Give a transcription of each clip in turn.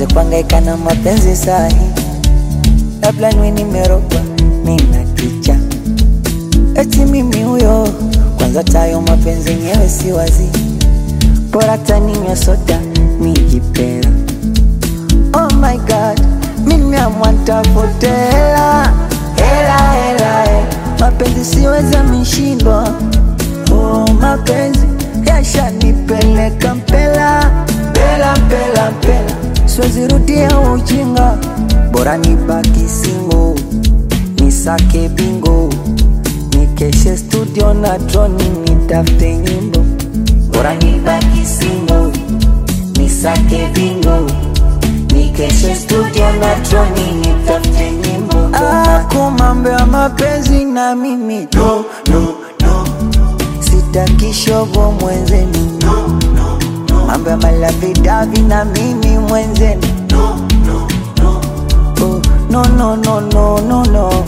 nianze kuhangaika na mapenzi sahi, labda niwe nimerogwa, nina kicha eti mimi huyo. Kwanza tayo mapenzi yenyewe si wazi, bora taninywa soda nijipera. Oh my god, mimi amwantafute hela hela hela, hela. mapenzi siweza mishindwa. Oh, mapenzi yashanipeleka mpela mpela mpela mpela, siwezi rudia ujinga, bora nibaki singo, nisake bingo, nikeshe studio na droni, nitafute nyimbo, bora nibaki singo, nisake bingo, nikeshe studio na droni, nitafute nyimbo. Ah, kumambo ya mapenzi na mimi no, no, no. Sitaki shogo mwenzenu no, no, no. Mambo ya malavidavi na mimi mwenzenu no, no, no. Oh, no, no, no, no, no, no.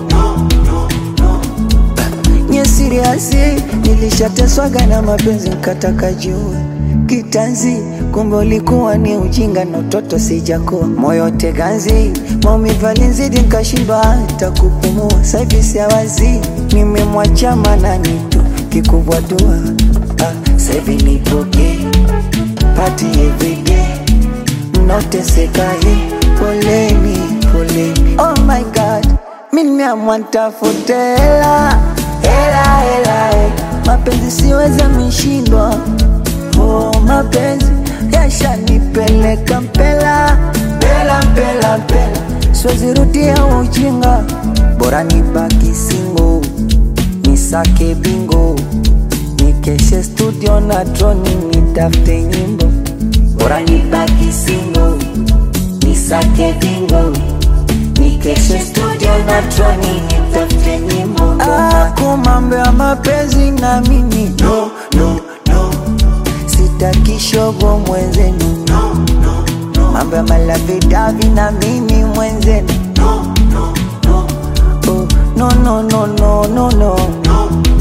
Nye siriasi nilishateswaga na mapenzi nkataka jua kitanzi, kumbe ulikuwa ni ujinga na utoto sijakuwa moyo teganzi, maumivu alinizidi nkashindwa hata kupumua. Saivi siawazi nimemwacha manani tu kikubwa dua ah, saivi nipoke pati everyday mnaoteseka hii poleni poleni. Oh my god, mimi nimeamua nitafute hela hela hela, hela. mapenzi siweza mishindwa Oh, mapenzi yashanipeleka mpela mpela mpela mpela, siwezi rudia ujinga, bora nibaki singo, nisake bingo, nikeshe studio na droni, nitafute nyimbo, bora nibaki singo, nisake bingo, nikeshe studio na droni, nitafute nyimbo. Ah, kumambo ya mapenzi na mimi no, no, no sitaki shogo mwenzenu no, no, no. mambo ya malavidavi na mimi mwenzenu no, no, no. Oh, no, no, no, no, no, no.